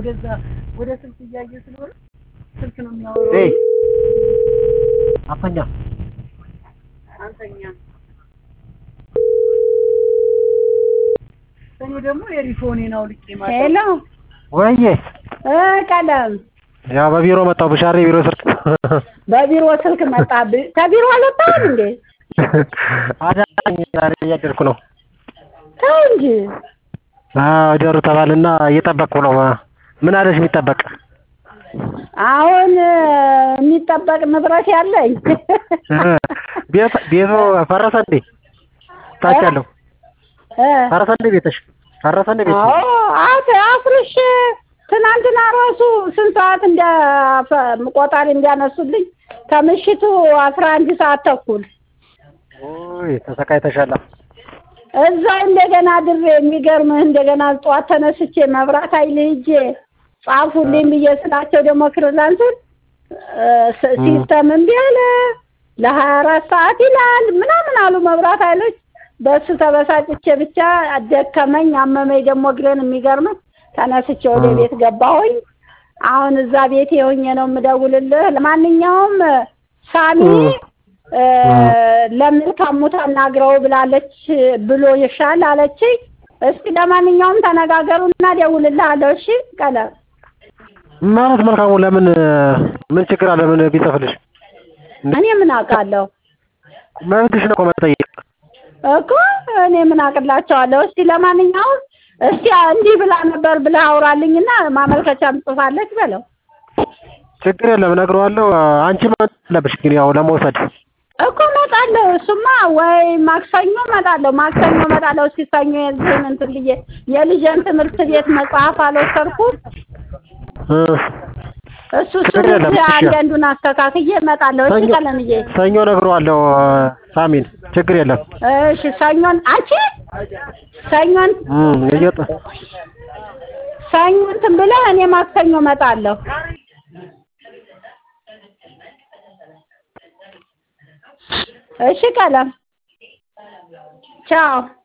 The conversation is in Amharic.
ወደዛ ወደ ስልክ እያየ ስለሆነ ስልክ ነው የሚያወራው። ኤይ አተኛ አንተኛ እኔ ደግሞ የሪፎኔን አውልቄ ማለት ሄሎ ወይዬ እ ቀለም ያው በቢሮ መጣሁ ብሻሬ የቢሮ ስልክ በቢሮ ስልክ መጣብህ። ከቢሮ አልወጣህም እንዴ? አዳኝ ዛሬ እያደርኩ ነው። ተው እንጂ አዎ እደሩ ተባልና እየጠበቅኩ ነው። ምን አለሽ የሚጠበቅ? አሁን እ፣ የሚጠበቅ ንብረት ያለኝ ቤት ቤቱ ፈረሰ እንዴ? ታች ያለው እ፣ ፈረሰ እንዴ ቤትሽ? ፈረሰ እንዴ ቤትሽ? አዎ አት አፍርሽ ትናንትና ራሱ ስንት ሰዓት እንደ ፈ- ቆጣሪ እንዲያነሱልኝ ከምሽቱ አስራ አንድ ሰዓት ተኩል ኦይ ተሰቃይተሻል። እዛ እንደገና ድሬ የሚገርምህ እንደገና ጠዋት ተነስቼ መብራት ኃይል ሂጄ ጻፉልኝ ብዬ ስላቸው ደግሞ ክርላንቱን ሲስተም እምቢ አለ ለሀያ አራት ሰዓት ይላል ምናምን አሉ መብራት ኃይሎች። በሱ ተበሳጭቼ ብቻ ደከመኝ አመመኝ። ደግሞ እግሬን የሚገርምህ ተነስቼ ወደ ቤት ገባሁኝ። አሁን እዛ ቤት የሆኜ ነው የምደውልልህ። ለማንኛውም ሳሚ እ፣ ለመልካሙ ታናግረው ብላለች ብሎ ይሻል አለችኝ። እስኪ ለማንኛውም ተነጋገሩና ደውልልሃለሁ። እሺ ቀለም ማለት መልካሙ ለምን ምን ችግር አለ? ምን ቢጽፍልሽ እኔ ምን አውቃለሁ መብትሽ ነው እኮ መጠየቅ። እኮ እኔ ምን አቅላቸዋለሁ። እስቲ ለማንኛውም እስቲ እንዲህ ብላ ነበር ብለህ አውራልኝና ማመልከቻ ጽፋለች በለው ችግር የለም እነግረዋለሁ። አንቺ መምጣት አለብሽ ግን ያው ለመውሰድ እኮ እመጣለሁ። እሱማ ወይ ማክሰኞ እመጣለሁ፣ ማክሰኞ እመጣለሁ። እስኪ ሰኞ የልጅን እንትን ብዬ የልጅን ትምህርት ቤት መጽሐፍ አልወሰድኩም። እ፣ እሱ እሱ ችግር የለም። እሺ። አንዳንዱን አስተካክዬ እመጣለሁ። እሺ ሰኞ- ቀለምዬ፣ ሰኞ እነግረዋለሁ ሳሚን። ችግር የለም። እሺ ሰኞን አንቺ ሰኞን እም እየወጣ ሰኞ እንትን ብለህ እኔ ማክሰኞ እመጣለሁ። እሺ ቀለም ቻው።